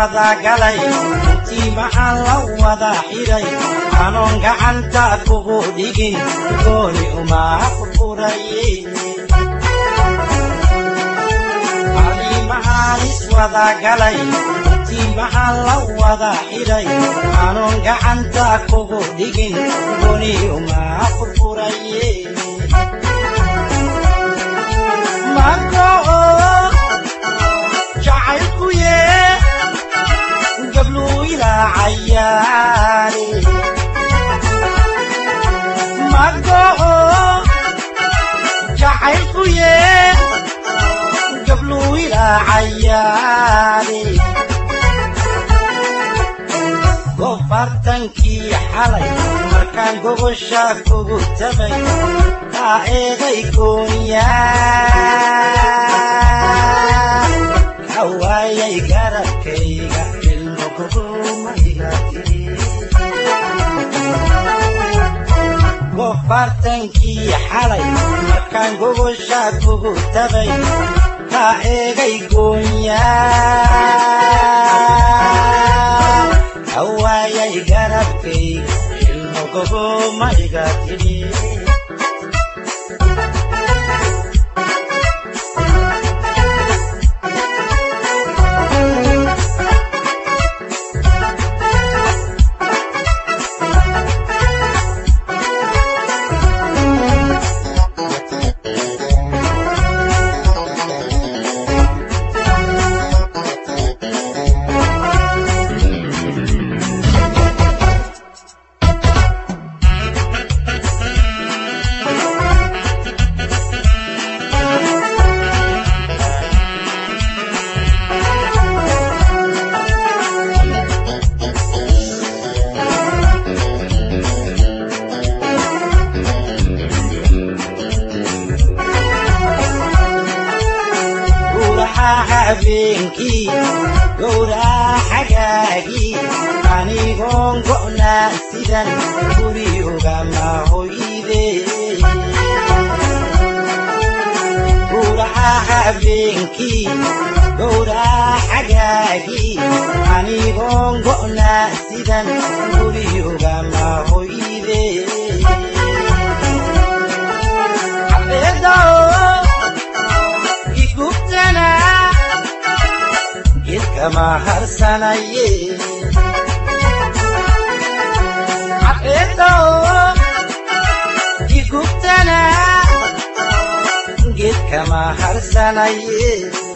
wada galay intii maxaan la wada xidhay anoon gacanta kugu dhigin gooni uma furfuraye maxaan iswada galay intii maxaan la wada xidhay anoon gacanta kugu dhigin gooni uma furfuraye magoo jacaylku yee gabluu ilaa cayaare magoo jacaylku yee gabluu ilaa cayaare gofartankii xalay markaan gogosha kugu tabay taa eeday goonyaa ka waayay garabkayga ilmo kugumayga tiri gofartankii xalay markaan gogosha kugu tabay taa eegay goonyaa ka waayay garabkayga ilmo kugumayga tiri habeenkii gowraa xagaagii anigoon go'naa sidan guri ogama hoyde guraha habeenkii gowraa xagaagii anigoon go'naa sidan guri ogama hoyde kama harsanaye cabeedo igubtana geed kama harsanaye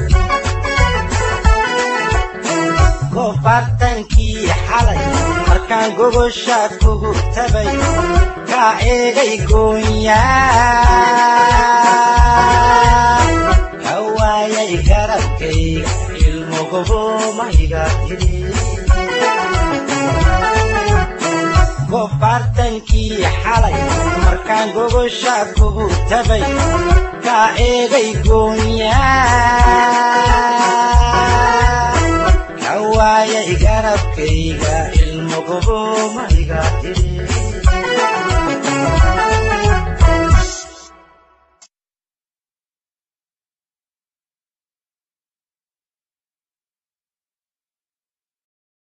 gofartankii xalay markaan gogosha kugu tabay kaa eegay goonyaa ka waayay garabkayga gofartankii xalay markaan gogosha kugu tabay kaa eegay goonyaa ka waayay garabkayga ilmo gobo